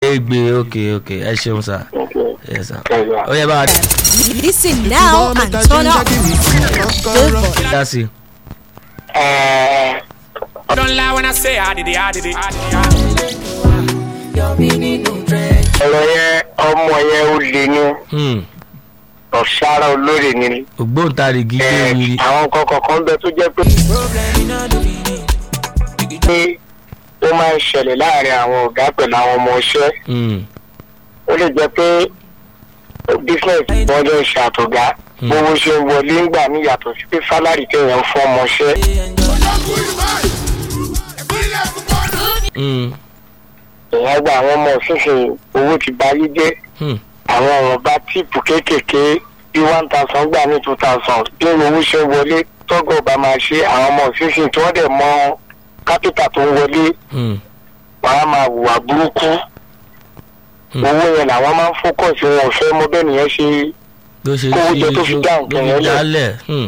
egbe ok ok ẹ ṣeun sà yes sà Ẹ̀yà. ó yẹ bá a Listen now and turn up. Good boy. dá sí i. Ẹ̀ẹ́, Don't lie when I say I did it, I did it. I did it. ọ̀rọ̀ yẹn ọmọ yẹn ó lè ní Hmm, ọ̀sára olóore ni. ògbóǹtarìgì Ẹ̀ẹ́, gbéwìrì àwọn kọ̀ọ̀kan kan bẹ tó jẹ́ pé pé ó máa ń ṣẹlẹ̀ láàrin àwọn ọ̀gá pẹ̀lú àwọn ọmọ iṣẹ́ Hmm, ó lè jẹ́ pé business wọn jẹ́ ìṣàtọ̀gá owó ṣe ń wọlé ń gbà ní yàtọ̀ sí pé sálárì téèyàn ń fún ọmọ iṣẹ́ hmm, èèyàn gba àwọn ọmọ òṣìṣẹ́ owó ti báyé jẹ́ hmm, àwọn ọ̀rọ̀ bá tíìpù kéékèèké bí one thousand gbà ní two thousand bí owó ṣe ń wọlé tọ́gọ̀ ọba máa ṣe àwọn ọmọ òṣìṣẹ́ tí wọ́n dẹ̀ mọ kápítà tó ń wọlé hmm, wọn á máa hùwà burúkú Hmm. owó yẹn làwọn máa ń fókọ̀sì wọn ò fẹ́ mọ bẹ́ẹ̀ nìyẹn ṣe ló ṣe Kówó jẹ tó fi dá ló nǹkan fi yẹn lẹ̀. dálẹ̀ hmm,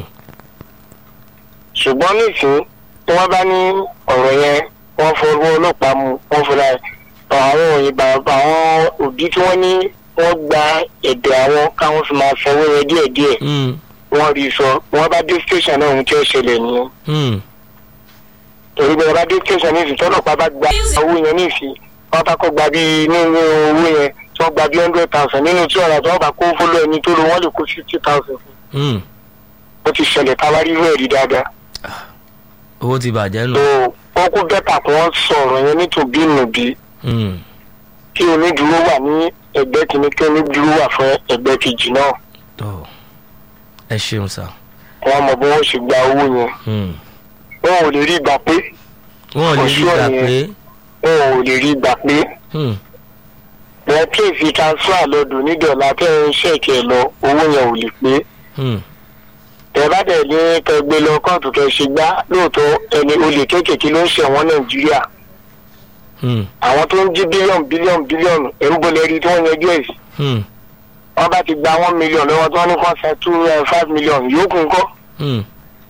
ṣùgbọ́n nísìnyí tí wọ́n bá ní ọ̀rọ̀ yẹn wọ́n fọwọ́ ọlọ́pàá mu wọ́n fọlá àwọn òyìnbá àwọn òbí tí wọ́n ní wọ́n gba ẹ̀bẹ̀ àwọn káwọn fi máa sanwó yẹn díẹ̀díẹ̀ hmm, wọ́n rí i sọ wọ́n bá dé station náà ohun tí ó ṣẹlẹ̀ nìyẹn hmm, torí bí wọ́n bá dé station nísìnyí tọ́lọ́pàá bá gba owó yẹn nísìnyí wọ́n bá kó gba bí nínú owó yẹn tí wọ́n gba bí hundred thousand nínú tí ọ̀rọ̀ tí wọ́n bá kó fóló ẹni tó lo wọ́n lè kó fifty thousand fún hmm. ó ti ṣẹlẹ̀ táwa rí rẹ̀ rí dáadáa owó ti bàjẹ́ nù. tó wọ́n kó bẹ́tà kí wọ́n sọ̀rọ̀ yẹn nítòbí nùbí Hmm, kí onídùúró wà ní ẹgbẹ́ kìíní kí onídùúró wà fún ẹgbẹ́ kejì náà tó ẹ ṣeun sà. wọ́n mọ bí wọ́n ṣe gba owó yẹn Hmm. wọn ò lè rí gbà pé wọn ò lè rí Ọ̀ṣun gbà yẹn. pé wọn ò lè rí gbà pé hmm, wọ́n kéèsì transfer lọ́dún nídọ̀lá tẹ́ ẹ ń ṣèkì ẹ̀ lọ owó yẹn ò lè pé hmm, tẹ bá dẹ̀ ní kẹ gbé lọ kóòtù kẹ ṣe gbá lóòótọ́ ẹni olè kéékèèké ló ń ṣẹ̀wọ̀n nàìjíríà hmm, àwọn tó ń jí bílíọ̀nù bílíọ̀nù bílíọ̀nù ẹ̀ ń bolẹ̀ rí tí wọ́n yanjú ẹ̀ sí hmm, wọ́n bá ti gba one million lọ́wọ́ tí wọ́n ní kàn san two eh, five million yòókù ńkọ́ hmm.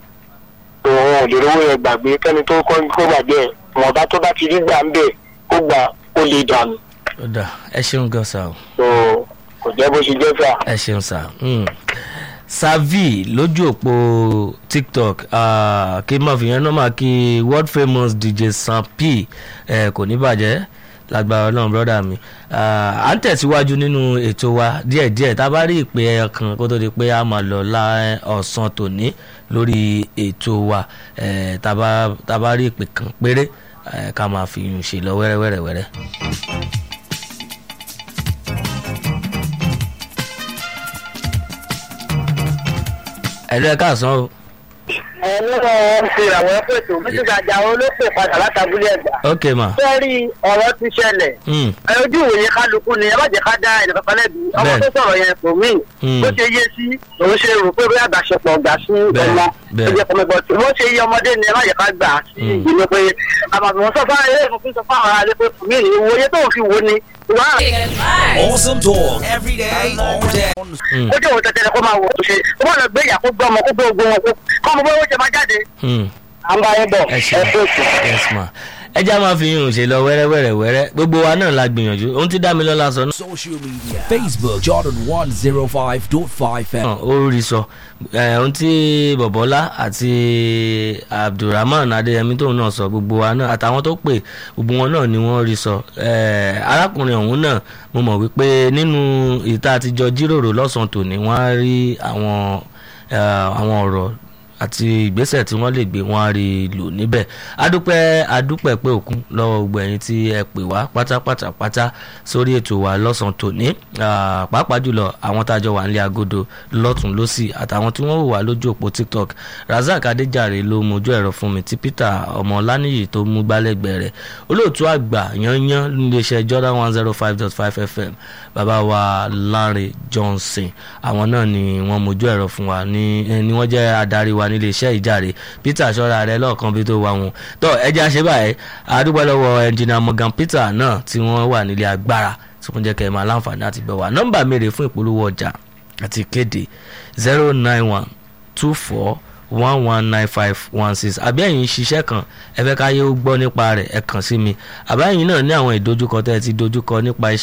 òun ò lè rówó yẹn gbàgbé kẹ́ni tó kọ́ kó gbàgbé ẹ̀ wọ́n bá tó bá ti rí gbà ń bẹ̀ kó gbà ó lè dànù ó dà ẹ ṣeun gan sà o. tó kò jẹ́ bó ṣe jẹ́ fà. ẹ ṣeun sà. Hmm. savi lójú òpó tiktok ah, kí n máa fi yẹn náà máa kí world famous dj sam p eh, kò ní bàjẹ́ lágbára ọlọ́run brọ́dà mi Ah, à ń tẹ̀síwájú nínú ètò wa díẹ̀díẹ̀ tá a bá rí ìpè ẹyọ kan kó tó di pé a máa lọ lá ọ̀sán tòní lórí ètò wa Eh, tá a bá- tá a bá rí ìpè kan péré eh, ká máa fi yùn ṣe lọ wẹ́rẹ́wẹ́rẹ́wẹ́rẹ́. ẹ̀rọ ẹ̀ káàsán o. ẹ nínú ti àwọn ẹ̀fẹ̀tò mrs ajáò ló pè padà látàbúlé ẹ̀gbá. ok ma. sẹ́rí ọ̀rọ̀ ti ṣẹlẹ̀ Hmm. ẹ ojú ìwòye kálukú ni ẹ má jẹ́ ká dá ẹnì kankan lẹ́bi ọmọ Bẹ́ẹ̀. tó sọ̀rọ̀ yẹn kò mí Hmm. bó ṣe yé sí òun ṣe rò pé bóyá àgbàṣepọ̀ ọ̀gá sí Bẹ́ẹ̀, ọmọ bẹ́ẹ̀. ó jẹ́ kọ́mẹ́gbọ́ tí bó ṣe yé ọmọdé ni ẹ má jẹ́ ká gbà á sí Hmm. ìgbìmọ̀ pé àmàbìmọ̀ sọ fún ayé ìfún sọ fún àwọn alẹ́ pé kò mí ìwòye tó ń fi wò ni ìwà Awesome talk every day, all day. Hmm. ó jẹ́ òun tẹ̀tẹ̀rẹ̀ kó máa wò ó ṣe kó má lọ gbé ìyà kó gbọ́ ọmọ kó gbé ogun wọn kó kọ́ ọmọ bóyá ó ṣe máa jáde Hmm. à ń bá yín bọ̀ ẹ ẹ ṣe fún ètò. yes ma ẹ já máa fi yùn ṣe lọ wẹ́rẹ́wẹ́rẹ́ wẹ́rẹ́ gbogbo wa náà la gbìyànjú ohun tí dámilọ́lá sọ náà Social media Facebook Jordan 105.5 FM. ó rí sọ Eh, ohun tí bọ̀bọ́lá àti abdulrahman adéyẹmí tóun náà sọ gbogbo wa náà àtàwọn tó pè gbogbo wọn náà ni wọ́n rí sọ Eh, arákùnrin ọ̀hún náà mo mọ̀ wípé nínú ìta àtijọ́ jíròrò lọ́sàn-án tòní wọ́n á rí àwọn eh, àwọn ọ̀rọ̀ àti ìgbésẹ̀ tí wọ́n lè gbé wọn á rí i lò níbẹ̀ adúpẹ́ adúpẹ́ pé òkun lọ́wọ́ gbogbo ẹ̀yin tí ẹ pè wá pátápátá pátá sórí ètò wa lọ́sàn-án tòní Ah, pàápàá jùlọ àwọn tájọ wà nílé agodo lọ́tún lọ́sì àtàwọn tí wọ́n wò wá lójú òpó tiktok razak adéjàre ló mojú ẹ̀rọ fún mi tí peter ọmọ ọlánìyí tó mú gbálẹ́gbẹ̀ẹ́ rẹ̀ olóòtú àgbà yanyan níléeṣẹ́ jordan one zero five dot five fm bàbá wa lanre johnson àwọn náà ni wọ́n mojú ẹ̀rọ fún wa ní eh, ni wọ́n jẹ́ adarí wa nílé iṣẹ́ ìjàre peter ṣọ́ra rẹ lọ́ọ̀kan bí tó wà wọn tó ẹjẹ́ àṣẹ báyìí àdúgbò lọ́wọ́ ẹnjìnà morgan peter náà tí wọ́n wà nílé agbára tí wọ́n jẹ́ kẹ́ ẹ máa láǹfààní àti bẹ̀ wá nọ́mbà mèrè fún ìpolówó ọjà àti ìkéde zero nine one two four one one nine five one six àbí ẹ̀yin ṣiṣẹ́ kan ẹ fẹ́ káyé ó gbọ́ nípa rẹ̀ ẹ kàn sí mi àbá ẹ̀yin náà ní àwọn ìdojúkọ tẹ́ ẹ ti dojúkọ nípa iṣẹ́